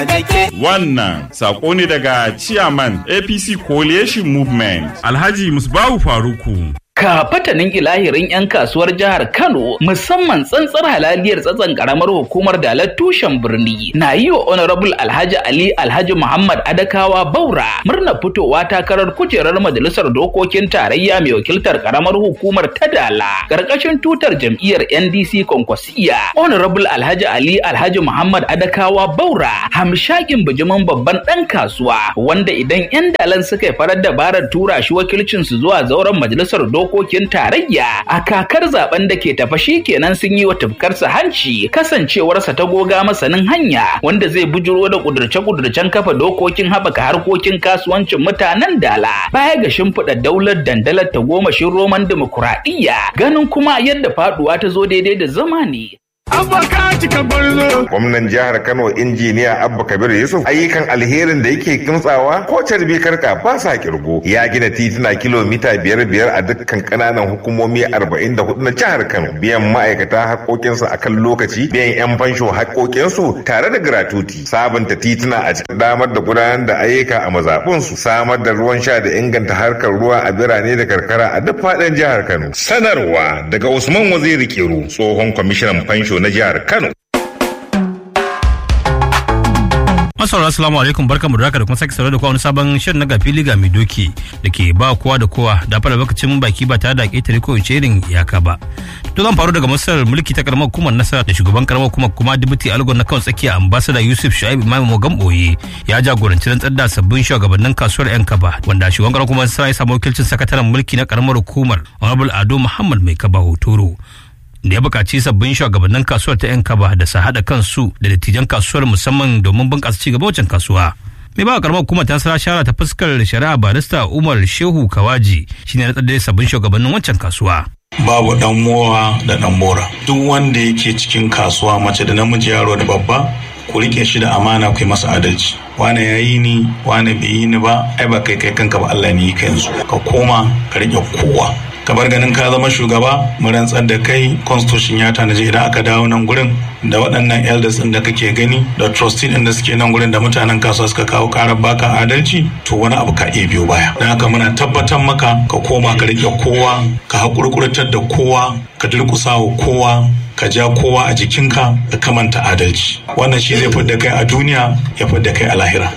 kake. Wannan sako ne daga Chairman APC Coalition Movement Alhaji Musbahu Faruku. Ka fatanin ilahirin 'yan kasuwar jihar Kano musamman tsantsar halaliyar tsatsan karamar hukumar dalar tushen birni na yi wa Honorable Alhaji Ali Alhaji Muhammad Adakawa Baura murna fitowa takarar kujerar majalisar dokokin tarayya mai wakiltar karamar hukumar ta Dala karkashin tutar jam'iyyar NDC Konkwasiya. Honorable Alhaji Ali Alhaji Muhammad Adakawa Baura hamshakin bijimin babban ɗan kasuwa wanda idan 'yan dalan suka yi farar dabarar tura shi wakilcinsu zuwa zauren majalisar dokokin dokokin tarayya a kakar zaben da ke tafa shi kenan sun yi wa tufkarsa hanci kasancewarsa ta goga masanin hanya wanda zai bujuro da kudurce-kudurcen kafa dokokin haɓaka harkokin kasuwancin mutanen dala baya ga shimfiɗa daular dandalar ta gomashin roman dimokuraɗiyya ganin kuma yadda faɗuwa ta zo daidai da zamani. Gwamnan jihar Kano injiniya Abba Kabir Yusuf ayyukan alherin da yake kimtsawa ko carbi karka ba sa kirgo ya gina tituna kilomita biyar biyar a dukkan kananan hukumomi arba'in da hudu na jihar Kano biyan ma'aikata haƙoƙinsu a kan lokaci biyan 'yan fansho haƙoƙinsu tare da gratuti sabunta tituna a cikin damar da gudanar da ayyuka a mazaɓunsu samar da ruwan sha da inganta harkar ruwa a birane da karkara a duk faɗin jihar Kano sanarwa daga Usman Waziri Kiru tsohon kwamishinan fansho na jihar Kano. Masaura assalamu alaikum barkamu da haka da kuma sake saurare da kowa wani sabon shirin na gafili ga mai doki da ke ba kowa da kowa da fara lokacin baki ba tare da ƙetare ko ince irin iyaka ba. To zan faru daga masarar mulki ta karamar hukumar nasara da shugaban karamar hukumar kuma dubuti algon na kan tsakiya ambassador Yusuf Shu'aib Imam Mogan Boye ya jagoranci rantsar da sabbin shugabannin kasuwar yan kaba wanda shugaban karamar hukumar nasara ya samu wakilcin sakataren mulki na karamar hukumar Honorable Ado Muhammad Mai Kaba Hotoro. da ya buƙaci sabbin shugabannin kasuwar ta 'yan kaba da su haɗa kansu da dattijan kasuwar musamman domin bunƙasa ci gaba wajen kasuwa. mai ba karamar hukumar ta sara shara ta fuskar shari'a barista umar shehu kawaji shine na tsadda sabbin shugabannin wancan kasuwa. babu dan mowa da dan mora duk wanda yake cikin kasuwa mace da namiji yaro da babba ku rike shi da amana ku yi masa adalci wane ya yi ni wane bai yi ni ba ai ba kai kai kanka ba Allah ne yi ka yanzu ka koma ka rike kowa ka bar ganin ka zama shugaba mu rantsar da kai constitution ya tanaji idan aka dawo nan gurin da waɗannan elders ɗin da kake gani da trustee ɗin da suke nan gurin da mutanen kasuwa suka kawo ƙarar baka adalci to wani abu ka iya biyo baya don haka muna tabbatar maka ka koma ka rike kowa ka haƙurƙurtar da kowa ka durƙusa wa kowa ka ja kowa a jikinka ka kamanta adalci wannan shi zai fidda kai a duniya ya fidda kai a lahira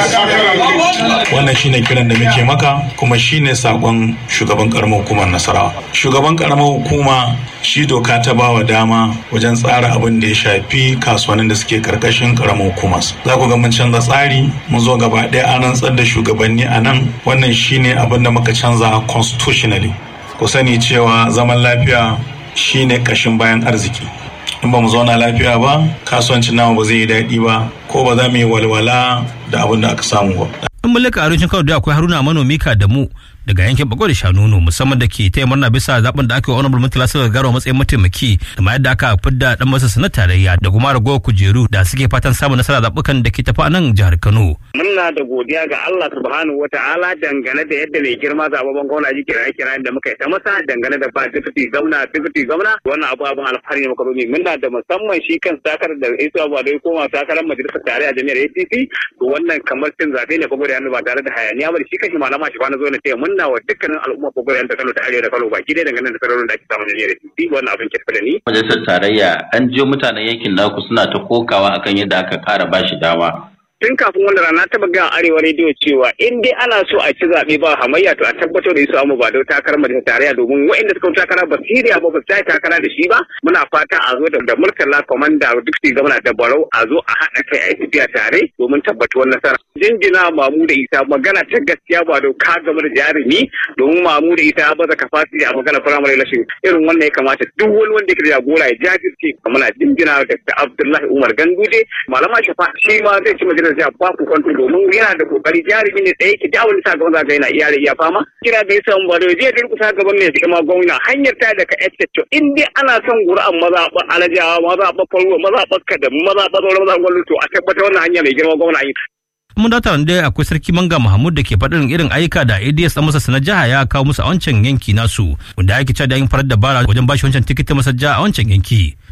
wannan shine kiran da muke maka kuma shine sakon shugaban karamar hukumar nasarawa shugaban karamar hukuma shi doka ta bawa dama wajen tsara abin da ya shafi kasuwannin da suke karkashin karamar hukumar za ku ga mun canza tsari mun zo gaba ɗaya an rantsar da shugabanni a nan wannan shine abin da muka canza constitutionally ku sani cewa zaman lafiya shine kashin bayan arziki in ba mu zauna lafiya ba kasuwancin namu ba zai yi daɗi ba ko ba za mu yi walwala da abin da aka samu ba. in mulka arewacin kano da akwai haruna manomi ka da mu daga yankin bago da shanono musamman da ke taya murna bisa zaben da aka yi honorable murtala suka garo matsayin mataimaki da ma yadda aka fidda dan masa na tarayya da kuma ragowar kujeru da suke fatan samun nasara zabukan da ke tafi a nan jihar kano. muna da godiya ga Allah subhanahu wa ta'ala dangane da yadda mai girma zababban gwamna ji kira kira da muka yi ta masa dangane da ba deputy gwamna deputy gwamna wannan abu abin alfahari ne muka zo ne muna da musamman shi kan sakar da Isa Abu da ya koma takarar majalisar tarayya jami'ar APC to wannan kamar cin zabe ne kuma da ba tare da hayaniya ba shi kashi malama shi kwana zo na taya munna wa dukkanin al'umma ko da Kano ta arewa da Kano baki dai dangane da sararin da ake samun jami'ar APC wannan abin ke da ni majalisar tarayya an jiyo mutanen yankin naku suna ta kokawa akan yadda aka kara bashi dama tun kafin wannan rana ta buga arewa rediyo cewa in dai ana so a ci zaɓe ba hamayya to a tabbatar da su amma ba da takarar majalisar tarayya domin waɗanda suka takara ba siriya ba ba su takara da shi ba muna fata a zo da murtala komanda duk su gama da barau a zo a haɗa kai a tafiya tare domin tabbatuwar nasara jinjina mamu da isa magana ta gaskiya ba da ka gama da jarumi domin mamu da isa ba za capacity a magana firamare lashin irin wannan ya kamata duk wani wanda yake da jagora ya jajirce muna jinjina da abdullahi umar ganduje malama shafa shi ma zai ci majalisar da zai ba ku kwanto domin yana da kokari jarumi ne tsaye ki dawo sa gaban zaga yana iya iya fama kira da yasa ba da zai durkusa gaban mai girma gwamna hanyar ta daga ecceto in dai ana son gura'an mazaɓa alajawa mazaɓa faruwa mazaɓa kadamu mazaɓa sauran mazaɓa gwamnati to a tabbatar wannan hanya mai girma gwamna yi mun data da akwai sarki manga mahmud da ke faɗin irin ayyuka da ads ɗan masa na jiha ya kawo musu a wancan yanki nasu wanda ake cewa da yin farar dabara wajen bashi wancan tikitin masa jiha a wancan yanki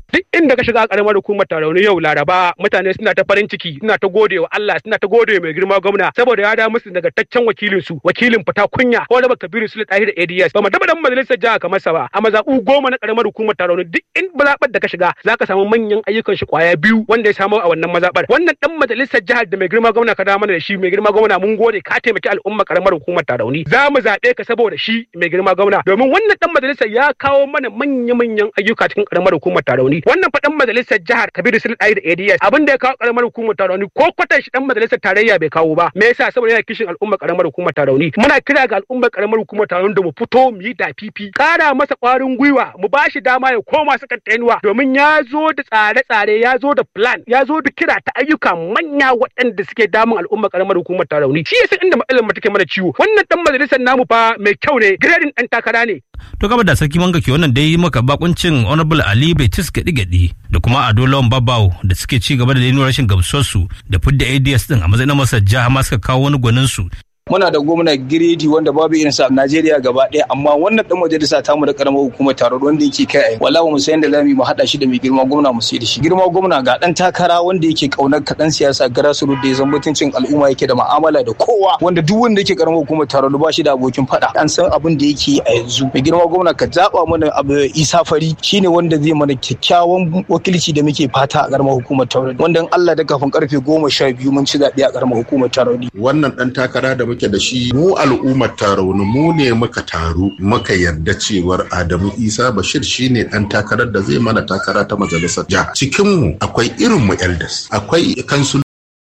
duk inda ka shiga a karamar hukumar tarauni yau laraba mutane suna ta farin ciki suna ta gode wa Allah suna ta gode mai girma gwamna saboda ya da musu nagartaccen wakilin su wakilin fita kunya ko da kabiru sule tahir ads ba mu taba dan majalisar jiha kamar sa ba a mazaɓu goma na karamar hukumar tarauni duk in zaɓar da ka shiga zaka samu manyan ayyukan shi kwaya biyu wanda ya samu a wannan mazaɓar wannan dan majalisar jihar da mai girma gwamna ka da mana da shi mai girma gwamna mun gode ka taimaki al'umma karamar hukumar tarauni za mu zaɓe ka saboda shi mai girma gwamna domin wannan dan majalisar ya kawo mana manya-manyan ayyuka cikin karamar hukumar tarauni wannan fa dan majalisar jihar kabiru sule tahir ads abin da ya kawo karamar hukumar tarauni ko kwatan shi dan majalisar tarayya bai kawo ba me yasa saboda yana kishin al'umma karamar hukumar tarauni muna kira ga al'ummar karamar hukumar tarauni da mu fito mu yi dafifi kara masa kwarin gwiwa mu ba shi dama ya koma sakatariya domin ya zo da tsare-tsare ya zo da plan ya zo da kira ta ayyuka manya waɗanda suke damun al'ummar karamar hukumar tarauni shi yasa inda matsalar mu take mana ciwo wannan dan majalisar namu fa mai kyau ne grading dan takara ne to gaba da sarki manga ke wannan dai maka bakuncin honorable ali betis gadi-gadi da kuma ado lawan babawo da suke ci gaba da nuna rashin gamsuwarsu da fidda ads din a matsayin masa jiha ma suka kawo wani gwanin su muna da gwamna giredi wanda babu irin sa Najeriya gaba ɗaya amma wannan dan majalisa ta mu da karamar hukumar taro wanda yake kai ai wallahi mu san da lami mu hada shi da mai girma gwamna mu sai da shi girma gwamna ga dan takara wanda yake kaunar kaɗan siyasa grassroots da ya zama mutuncin al'umma yake da mu'amala da kowa wanda duk wanda yake karamar hukumar taro ba shi da abokin fada an san abin da yake a yanzu mai girma gwamna ka zaba mana abu Isa Fari shine wanda zai mana kyakkyawan wakilci da muke fata a karamar hukumar taro wanda Allah da kafin karfe goma sha biyu mun ci zaɓe a karamar hukumar taro wannan dan takara da muke da shi mu al'ummar tarauni mu ne muka taru muka yarda cewar Adamu Isa Bashir shine dan takarar da zai mana takara ta majalisar jiha cikin mu akwai irin mu elders akwai kansu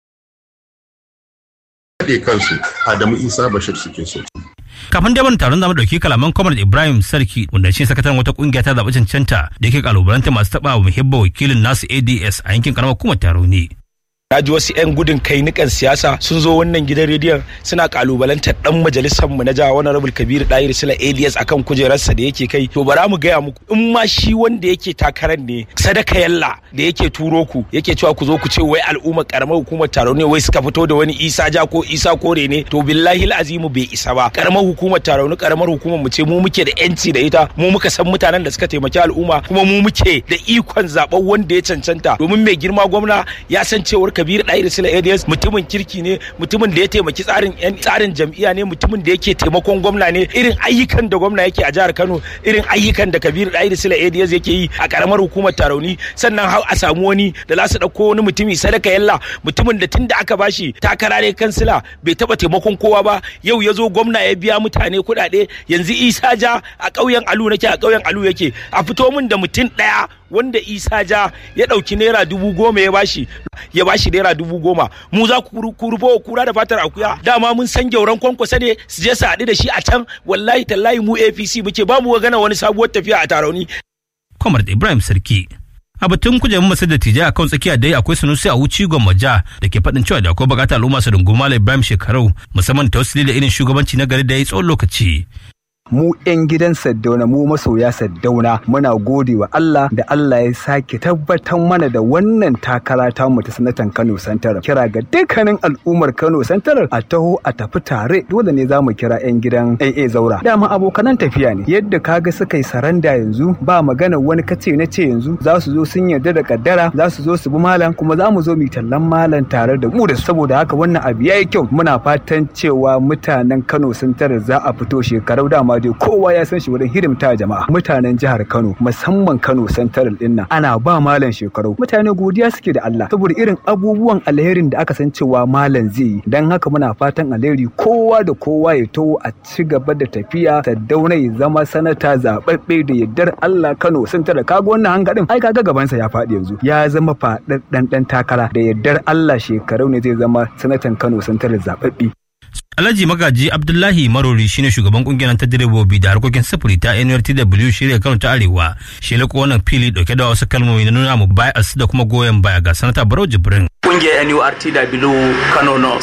kansu Adamu Isa Bashir suke so kafin dai taron zamu dauki kalaman kwamar ibrahim sarki wanda shi sakataren wata kungiya ta zaɓi cancanta da yake kalubalanta masu taɓa wa muhibba wakilin nasu ads a yankin karamar kuma taro ne na ji wasu 'yan gudun kai nikan siyasa sun zo wannan gidan rediyon suna kalubalantar dan majalisar mu na jiha honorable kabiru dahir sila ads akan kujerarsa da yake kai to bara mu gaya muku in ma shi wanda yake takarar ne sadaka yalla da yake turo ku yake cewa ku zo ku ce wai al'ummar karamar hukumar taro ne wai suka fito da wani isa ja ko isa kore ne to billahi azimu bai isa ba karamar hukumar taro ne karamar hukumar mu ce mu muke da yanci da ita mu muka san mutanen da suka taimaki al'umma kuma mu muke da ikon zaben wanda ya cancanta domin mai girma gwamna ya san cewar kabir ɗahir sila ads mutumin kirki ne mutumin da ya taimaki tsarin yan tsarin jam'iyya ne mutumin da yake taimakon gwamna ne irin ayyukan da gwamna yake a jihar kano irin ayyukan da kabir ɗahir sila ads yake yi a karamar hukumar tarauni sannan har a samu wani da za su ɗauko wani mutumi sadaka yalla mutumin da tun da aka bashi takara ne kansila bai taɓa taimakon kowa ba yau ya zo gwamna ya biya mutane kuɗaɗe yanzu isa ja a ƙauyen alu nake a ƙauyen alu yake a fito min da mutum ɗaya wanda isa ja ya ɗauki naira dubu goma ya bashi ya bashi naira dubu goma mu za ku rufo kura da fatar akuya dama mun san gyauran kwankwasa ne su je su haɗu da shi a can wallahi tallahi mu apc muke ba mu gana wani sabuwar tafiya a tarauni. kwamar ibrahim sarki a batun kujerun masu da tijai a kan tsakiya dai akwai sanusi a wuci gwammaja da ke faɗin cewa da akwai bukatar al'umma su runguma ibrahim shekarau musamman tausili da irin shugabanci na gari da ya yi tsawon lokaci mu 'yan gidan Saddauna mu masoya Saddauna muna gode wa Allah da Allah ya sake tabbatar mana da wannan takara ta mu ta sanatan Kano Santar kira ga dukkanin al'ummar Kano Santar a taho a tafi tare dole ne zamu kira 'yan gidan AA Zaura dama abokanan tafiya ne yadda kaga suka yi saranda yanzu ba magana wani kace na ce yanzu za su zo sun yarda da kaddara za su zo su bi malam kuma za mu zo mu tallan malam tare da mu da saboda haka wannan abu yayi kyau muna fatan cewa mutanen Kano Santar za a fito shekarau dama dai kowa ya san shi wurin hidimta jama'a mutanen jihar Kano musamman Kano Central din nan ana ba malam shekaru mutane godiya suke da Allah saboda irin abubuwan alherin da aka san cewa malam zai yi dan haka muna fatan alheri kowa da kowa ya to a ci gaba da tafiya Saddauna ya zama sanata zababbe da yaddar Allah Kano Central kaga wannan hangadin ai kaga gabansa ya faɗi yanzu ya zama faɗaɗɗan ɗan takara da yaddar Allah shekaru ne zai zama sanatan Kano Central zababbe Alhaji Magaji Abdullahi Marori shine shugaban kungiyar ta direbobi da harkokin sufuri ta NRTW shirya Kano ta Arewa. Shi lako wannan fili dauke da wasu kalmomi na nuna mu bias da kuma goyon baya ga sanata Barau Jibrin. Kungiyar NURTW Kano North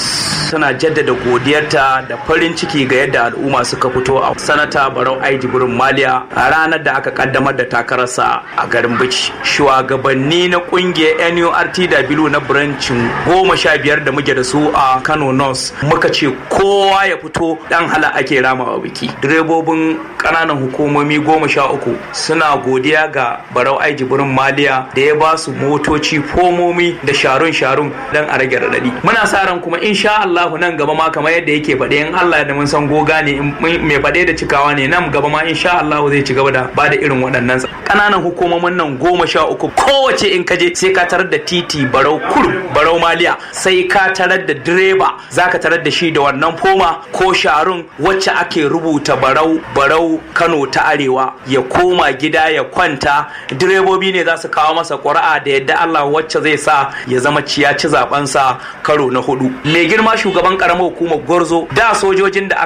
tana jaddada godiyarta da farin ciki ga yadda al'umma suka fito a sanata barau aiji burin maliya a ranar da aka kaddamar da takararsa a garin bici shugabanni na kungiyar nurtw na brancin goma sha biyar da muke da su a kano north muka ce kowa ya fito dan hala ake rama a biki direbobin kananan hukumomi goma sha uku suna godiya ga barau aiji burin maliya da ya ba su motoci fomomi da sharun sharun don a rage radadi muna sa ran kuma insha Allahu nan gaba ma kamar yadda yake faɗe in Allah da mun san goga ne mai faɗe da cikawa ne nan gaba ma insha Allahu zai ci gaba da ba da irin waɗannan kananan hukumomin nan goma sha uku kowace in kaje sai ka tarar da titi barau kurum barau maliya sai ka tarar da direba zaka tarar da shi da wannan foma ko sharun wacce ake rubuta barau barau Kano ta arewa ya koma gida ya kwanta direbobi ne za su kawo masa ƙuri'a da yadda Allah wacce zai sa ya zama ciya ci zaben sa karo na hudu mai girma shugaban karamar hukumar Gorzo da sojojin da aka